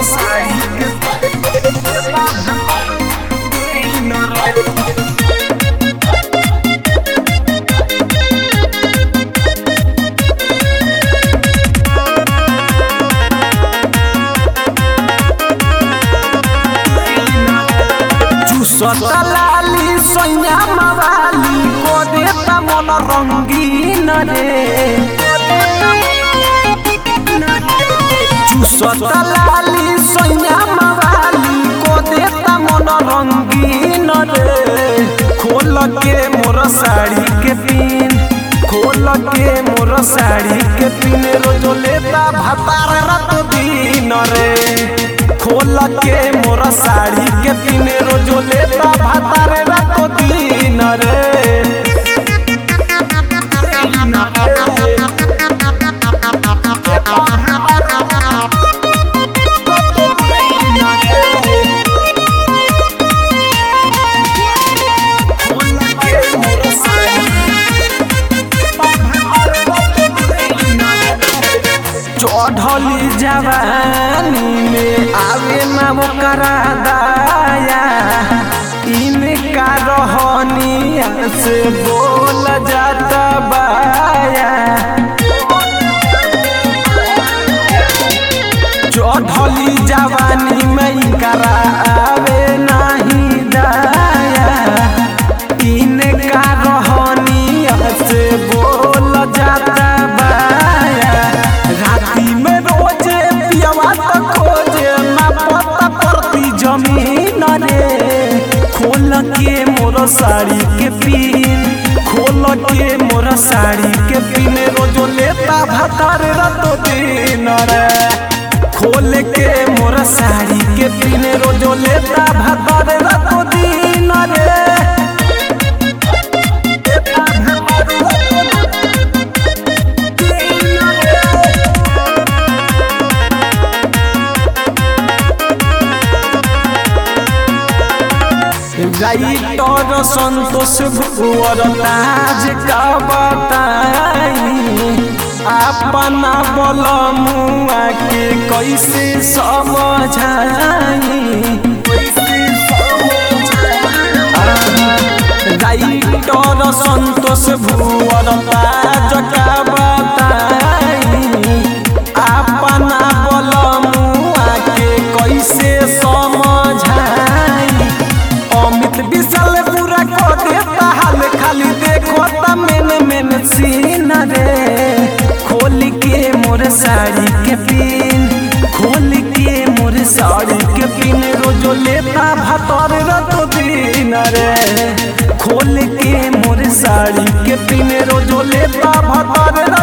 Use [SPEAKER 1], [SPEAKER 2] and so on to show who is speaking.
[SPEAKER 1] साड़ी के दिन रे चुसता लाली सैया मवाली को देता मन रंगीन रे चुसता लाली सैया मवाली को देता मन रंगीन रे खोल के मोर साड़ी के पिन खोल के मोर साड़ी के पिन रोज लेता भतार रात दिन रे खोल के मोर साड़ी के पिन रोज लेता भतार रात दिन रे चढ़ली जवानी में आवे ना ओकरा दाया इनका रहनिया से बोल जाता बाया चढ़ली जवानी में इनकरा आवे नहीं दाया इनका रहनिया से बोल जाता बाया राती में रोजे पियवा तो खोजे ना पता परती जमीन रे खोल के मोर साड़ी के पिन खोल के मोर साड़ी के पिन रोजो लेता भतर रतो दिन रे खोल के मोर साड़ी के पिन रोजो लेता भतर रतो दिन रे राइटर संतोष भुवर ताज का बताई अपना बल मुआ के कैसे समझाई राइटर संतोष भुवर ताज का बताई अपना बल मुआ के कैसे समझाई अमित विशाल पूरा को देता हाल खाली देखो ता मेन मेन सीन रे खोल के मोर साड़ी के पिन खोल के मोर साड़ी के पिन रोजो लेता भतर रतो दिन रे खोल के मोर साड़ी के पिन रोजो लेता भतर